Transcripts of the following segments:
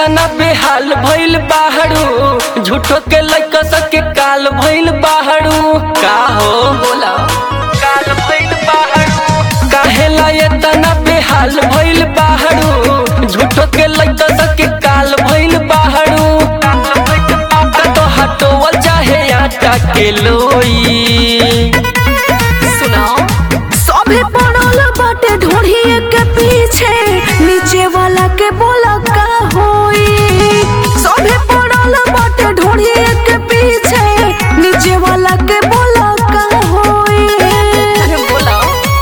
इतना बेहाल भइल बाहरू झूठो के लइका सके काल भइल बाहरू का हो बोला काल भइल बाहरू काहेला इतना बेहाल भइल बाहरू झूठो के लइका सके काल भइल बाहरू तो हटो चाहे आटा के लोई सुनाओ सभे पड़ल बाटे ढोढ़िए के पीछे नीचे वाला के बोला का होई सभे पड़ल बाटे ढोढ़िए के पीछे नीचे वाला के बोला का होई अरे बोला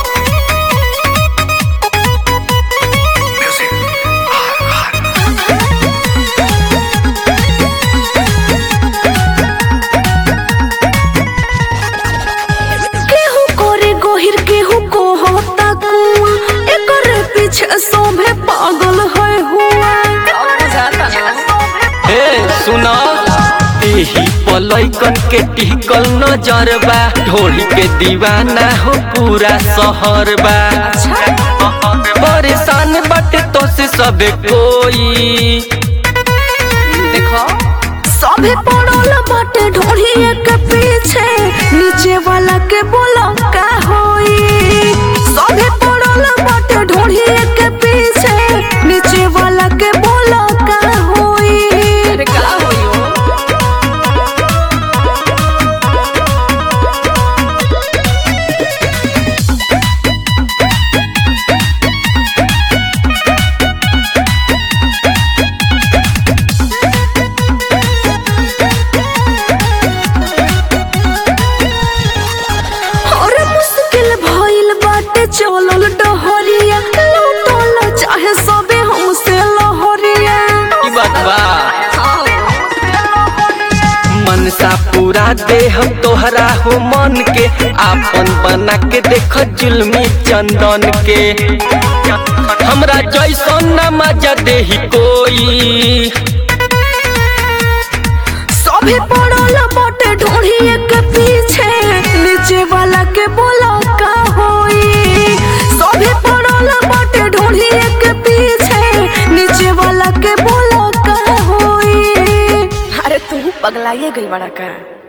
केहू करे गोहिर केहू को होता कुआ एकर पीछे सभे पागल है हुआ अब बुझाता ना हे सुना एही पलैकन के टिकल नजरबा ढोली के दीवाना हो पूरा शहर बा परेशान बाटे तो से सबे कोई देखो सभे पड़ल बाटे ढोढ़िए के पीछे नीचे वाला के बोला का होई सभे पड़ल बाटे ढोढ़िए के पीछे नीचे वाला के बोला का होई अरे का होई हो और मुश्किल भइल बाटे चलल डहरिया लूटल चाहे सबे हमसे लहरिया की बात बा हाँ हो। मनसा पूरा देह तोहरा हो मन के आपन बना के देख जुल्मी चंदन के हमरा जैसन न मजा देही कोई सभे पड़ल बाटे ढोढ़िए के पीछे नीचे वाला के बोला का होई सभे पड़ल बाटे ढोढ़िए के पीछे नीचे वाला के बोला का होई अरे तू पगलाइए गई बड़ा का